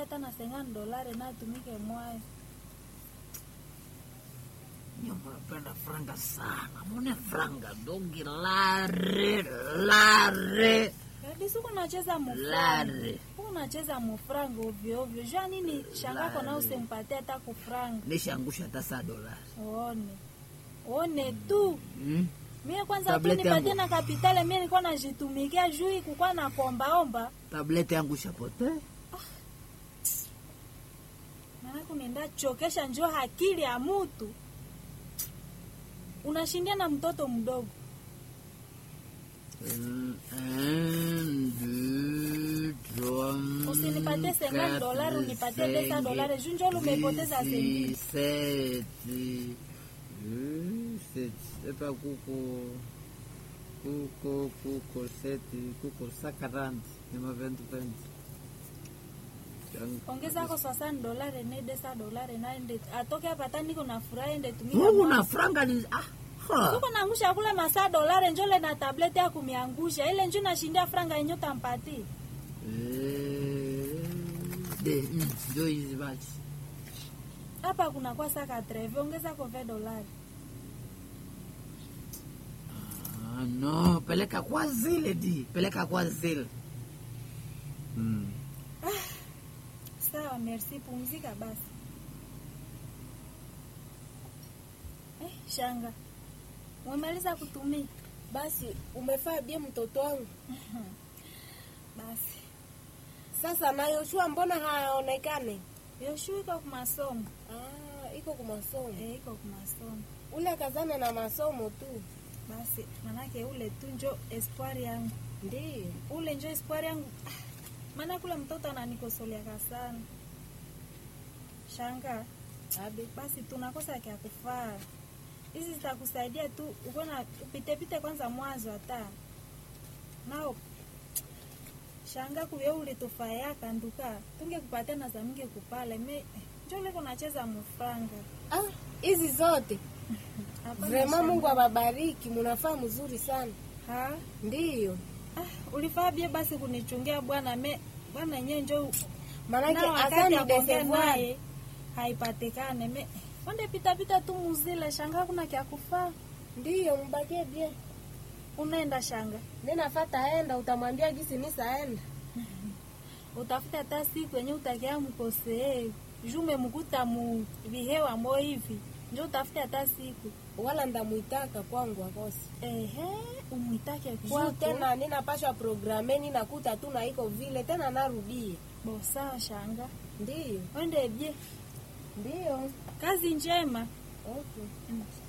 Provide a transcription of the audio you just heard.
hata na sengani dolari natumike mwayo Nyumba napenda franga sana. Mone franga dogi lare lare kadisi huku nacheza mufranga lare. huku nacheza mufranga ovyo ovyo jua nini shangako na usimpatie hata kufranga Nishaangusha hata saa dolari. one one tu Hmm? mie kwanza tu Tableti nipatie yangu. na kapitale mie nilikuwa najitumikia juu kukuwa na kombaomba Tableti yangu shapote. maanake unaenda chokesha njo akili ya mutu unashindia na mtoto mdogo Un, deux, trois, Usinipatie 50 quatre, dolari, unipatie desa cinq, dolari. Juu njo lumepoteza six, senti. sept, euh, sept. Epa kuko kuko kuko seti kuko sakarandi ni maventu ventu ongezako swasani dolari ne desa dolari naende atoke hapa hata niko na furaha ende tumika Mungu mwa- na franga ni ah, ha. Suko naangusha kule masaa dolari njole na tableti ya kumiangusha ile nju nashindia franga yenye utampati Eh, de mm, ndio hizi basi hapa kuna kwa saka treve ongezako ve dolari Ah, no, peleka kwa zile di, peleka kwa zile. Mm. sawa merci pumzika basi eh, shanga umemaliza kutumia Basi umefaa bie mtoto wangu. basi Sasa na Yoshua mbona haonekane? yoshu iko kumasomo Ah, iko kumasomo. eh, iko kumasomo Ule kazane na masomo tu. basi manake ule tu njo espoir yangu Ndiyo. ule njo espoir yangu Ah, maana kule mtoto ananikosoleaka sana shanga Abe. basi tunakosa kya kufaa hizi zitakusaidia tu ukona upitepite kwanza mwanzo hata nao shanga kuye ulitufayaka nduka tungekupatia na zaminge kupale me njo leko nacheza mufranga Ah, hizi zote. Hapana, Vrema shanga. Mungu awabariki, munafaa mzuri sana. ha Ndiyo. ah, ulifaa bie basi kunichungia bwana me bwana yenyewe njo Manake nao wakati asani ya kuongea desevoir. naye haipatikane me wande pitapita tu muzile shanga kuna kya kufaa Ndiyo, mbakie bie. unaenda shanga Ninafata enda utamwambia gisi nisaenda. utafuta hata siku yenye utakia mkosee jume mkuta mu vihewa mo hivi njo utafute hata siku Wala ndamuitaka kwangu akosi. ehe umwitake Juu kwako tena ninapashwa programe ninakuta tu na iko vile tena narudie. bosawa shanga Ndiyo. wende bie Ndiyo. kazi njema Okay. Mm.